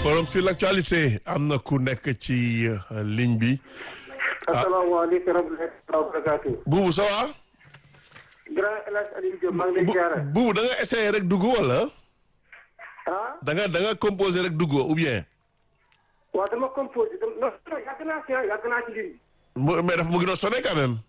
forum sur l'actualité am na ku nekk ci ligne bi. asalaamaaleykum wa rahmatulah. Boubou ça va. grand El Hadj Aliou Diop maa ngi lay ziar. Boubou da nga essayé rek dugg wala. ah. da nga da nga composé rek dugg ou bien. waaw dama composé dama non yàgg naa si yàgg naa ci ligne bi. mu mais dafa mu ngi doon sonné quand même.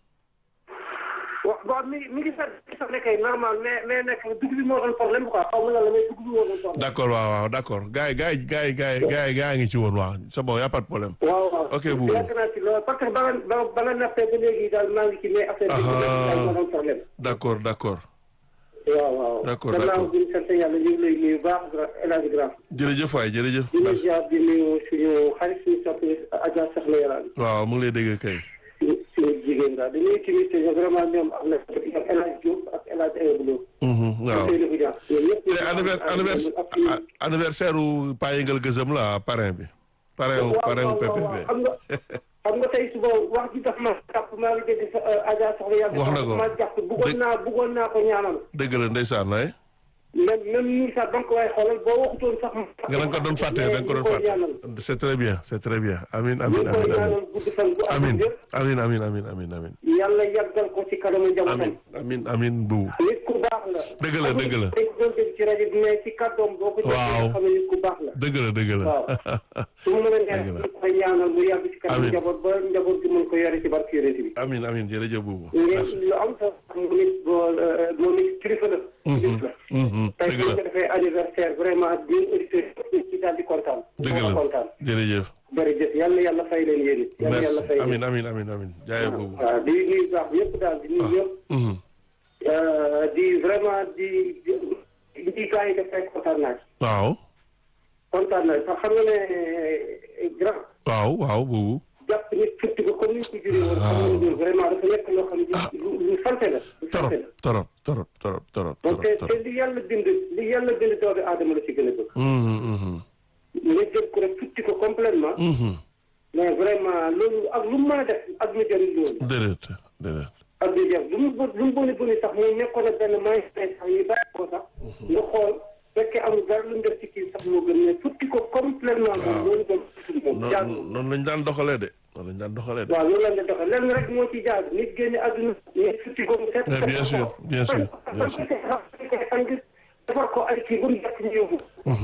wa waaw mi mi ngi sax sax nekkee normal mais mais nekk dugub bi moo doon problème quoi xaw ma lan la mais dugub bi moo doon problème. d' accord waaw waaw d' accord gars yi gars yi gars yi gars yi gars yi gars yi ngi ci woon waaw c' est bon y' a pas de problème. waaw waaw ok Boubou yàgg naa ci loolu parce que ba nga ba ba nga nappee ba léegi daal maa ngi ci mais affaire bi moo doon problème. d' accord d' accord. waaw waaw. D'accord, gannaaw d'accord. bi ñu sant yàlla ñu ngi lay nuyu bu baax grand El Hadj Grand. jërëjëf waay jërëjëf. di nuyu merci ziar di nuyu suñu xarit suñu soppi Adja Soxna Yaraan. waaw mu ngi lay dégg kay. suñu suñu jigéen daal dañuy tamit vraiment ñoom am na ñoom El Hadj Diop ak El Hadj Ayoub Lo. Mhm, waaw Seydou Boudia ñoom ñëpp. te anniver- anniversaire ak suñu- anniversaire u Paa Yëngal Gëzëm la parrain bi. parrain wu waaw parrain wu waaw waaw PPP. xam nga xam nga tey suba wax ji daf ma jàpp maa ngi dégg sa Adja Soxna Yaraan. Wax na ko. ma jàpp bëggoon naa bëggoon naa ko ñaanal. dëgg la ndeysaan waay. même même nii sax donc waaye xoolal boo waxutoon sax. nga da nga ko doon fàtte da nga ko doon mais ñu koy ñaanal. fàtte. c' est très bien c' est très bien amin ñu amin ngi koy amin amin ñaanal gudd fan bu am amin yëpp. amin amin amin amin amin yàlla yàggal ko ci kanamu amin njabootam. amin amin bu nit ku baax la. Dëgg la, dëgg la. dañ ko doon dégg ci rajo bi mais ci kàddoom boo ko Waaw. jëlee nga xam ne nit ku baax la. dëgg la dëgg la waaw su mu mën a neex Dëgg la. ñu koy ñaanal mu yàgg ci kanam Amiin. njaboot ba njaboot gi mën ko yore ci barke yonent bi. amin amin jërëjëf buubu merci ngeen lu am sax moom it boo moom it kilifa la. kilifa la. Mhm, tey dëgg bu la ñu ko defee anniversaire vraiment di auditeurs yi ci daal di kontaan. dëgg di la kontaan. jërëjëf jërëjëf yàlla yàlla fay leen yéen it. yàlla merci yàlla fay leen. amin amin amin amin jaayee buubu waaw di nuyu baax yëpp daal di nuyu yëpp. Mhm. Euh, di vraiment di di di gars yi dafay kontaan naa ci. waaw kontaan naa ci parce que xam nga ne grand waaw waaw buubu jàpp nit futti ko comme ni ko juree woon. xam nga ne vraiment dafa nekk loo xam ne lu lu sant la. lu sant torop la torop torop torop torop donc te torop te li yàlla bind li yàlla bind doomu aadama la ci gën a bëgg. Mhm, mhm, nga jël ko rek futti ko complètement mhm. mais vraiment loolu ak lu mu mën a def ak lu jëriñ loolu. déedéet déedéet ak lu jëriñ lu mu bon lu mu boni boni sax muy nekkoon ak benn may sax ñu bàyyi ko sax. nga xool fekkee amul dara lu mu def ci kii sax moo gën mais futti ko complètement moom loolu doon futti moom jaadu. noonu noonu lañ daan doxalee de noonu lañ daan doxalee de waaw loolu la ñu doxee lenn rek moo ci jaar nit génne àdduna nit futti ko mu set. Mais bien sûr, bien sûr, bien sûr. defar ko ay kii bu mu jàpp ñu yóbbu.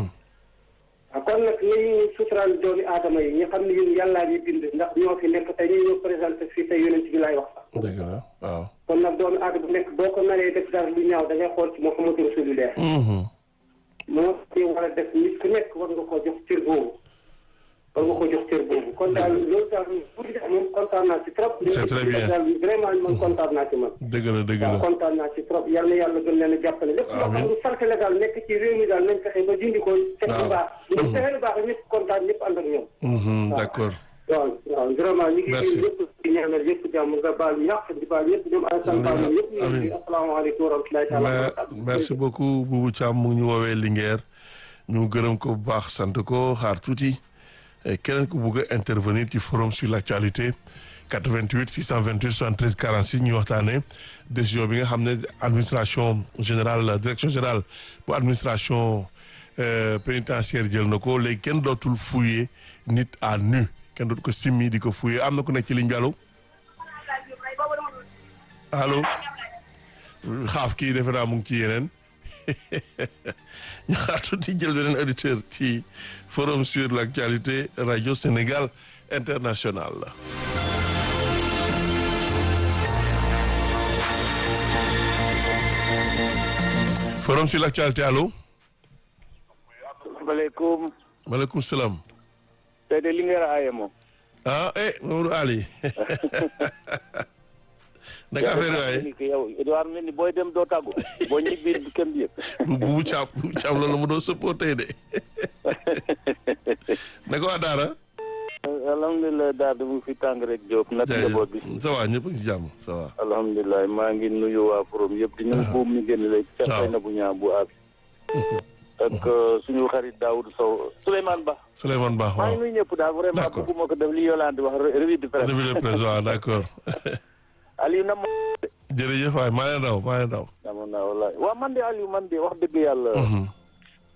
ah kon nag nañu suturaal doomi aadama yi ñu xam ne ñun yàllaa ñu bind ndax ñoo fi nekk tey ñu ñoo présenté fii tey yonent bi laay wax sax. dëgg la waaw kon nag doomi aadama bu nekk boo ko naree def dara lu ñaaw da ngay xool ci Muhammadu Rasulullah. Mhm. moo ci war a def nit ku nekk war nga ko jox cër boobu. war nga ko jox cër boobu kon daal loolu daal pour di moom kontaan naa ci trop. C'est très bien. daal vraiment man kontaan naa ci man. dëgg la dëgg waaw la kontaan naa ci trop yal na yàlla gën leen a jàppale lépp loo xam Amiin. ne sant la daal nekk ci réew mi daal nañ fexe ba dindi ko teg Waaw. lu baax ñu fexe lu baax ñëpp kontaan ñëpp ànd ak ñoom Mhm, d'accord waaw waaw vraiment ñu ngi Merci. nuyu ñëpp di ñaanal ñëpp jàmm nga baal ñàq di baal ñëpp ñoom Alassane Ba ñoom ñëpp ñu ngi Amiin. nuyu asalaamaaleykum wa rahmatulahi taala wa Mais- barakatuh. merci beaucoup Boubou Thiam mu ngi ñu woowee Linguère ñu gërëm ko bu baax sant ko xaar tuuti Eh, keneen ku bugg a intervenir ci forum sur l'actualité 88 628 73 46 ñu waxtaanee décision bi nga xam ne administration générale direction générale bu administration euh, pénitentiaire jël na ko léegi kenn dootul fouiller nit à nu kenn dootul ko simmi di ko fouiller am na ku nekk ci ligne bi allo allo xaaf kii defe naa mu ngi ci yeneen ñu xaar tuuti jël beneen auditeur ci forum sur l'actualité radio Sénégal international forum sur l'actualité allo asalaamaaleykum maaleykum salaam tey de li ngeen aaye moom. ah eh Mamadou Ali naka affaire yi waaye ni que yow Edouard mel ni booy dem doo tàggu boo ñibbi kenn du yëg. bu bu caam bu caam loolu mu doon sëppoo tey de naka waa Daara. alhamdulilah daal di mu fi tàng rek Diop nag njaboot bi. ça va ñëpp a ngi ci jàmm ça va. alhamdulilah maa ngi nuyu waa forum yëpp di nuyu buum ñu génn léegi. waaw ca na bu ñaa bu aab. ak suñu xarit Daoud Sow Souleymane Ba. Souleymane Ba maa ngi waaw. nuyu ñëpp daal vraiment D'accord. bëgguma ko def li Yolande wax revue de presse. revue de presse waaw d'accord. Aliou na ma. jërëjëf waay maa leen raw maa leen raw. amoon naa wallaay waaw man de Aliou man de wax dëgg yàlla.